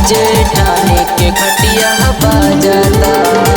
जेठानी के खटिया बाजाता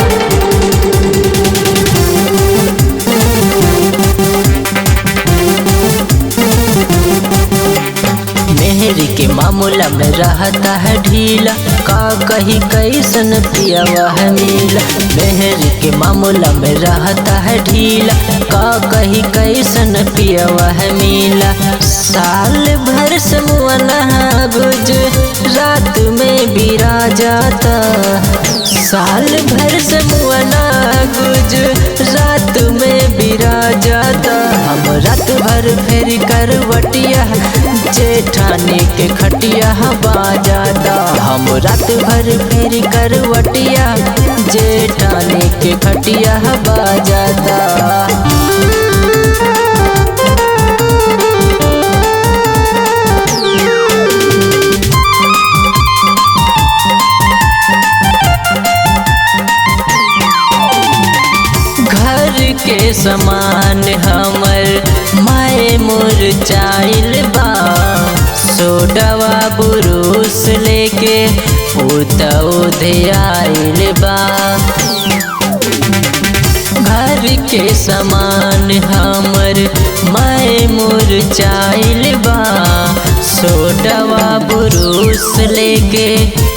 मेहर के मामूला में रहता है ढीला का कही कैसन पिया वह मिला मेहर के मामूला में रहता है ढीला का कही कैसन पिया वह मिला साल भर समुआना गुज रात में बिरा जाता साल भर समुआना गुज रात में बिरा जाता हम रात भर फेर करवटिया जेठानी के खटिया बाजाता हम रात भर फेर करवटिया जेठानी के खटिया बाजाता घर के समान हमर माए मुरझाइल बा सोडवा बुरुस लेके उतौधियाइल बा घर के समान हमर माए मुरझाइल बा सोडवा बुरुस लेके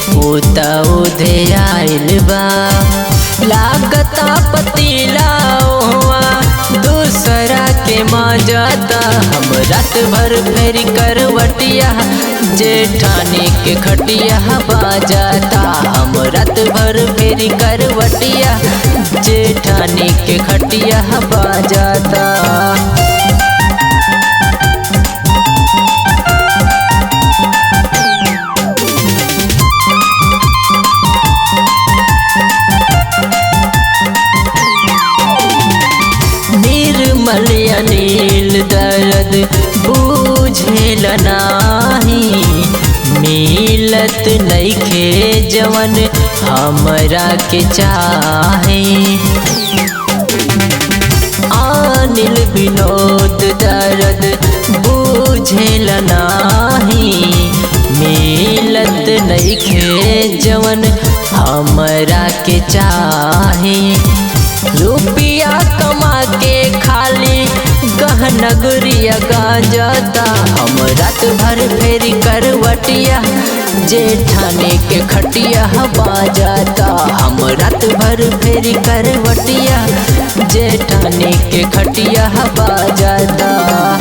उतौधियाइल बा लागता पतीला हुआ दूसरा के माजाता हम रात भर फेर करवटिया जेठानी के खटिया बाजाता हम रात भर फेर करवटिया जेठानी के खटिया बाजाता निर्मल अनिल दर्द बूझेल नाही मिलत नइखे जवन हमरा के चाहे अनिल विनोद दर्द बूझेल नाही मिलत नइखे जवन हमरा के चाहे रुपिया कमा के खाली गहनगरिया गांजाता हम रात भर फेरी करवटिया जेठानी के खटिया बाजाता हम रात भर फेरी करवटिया जेठानी के खटिया बाजाता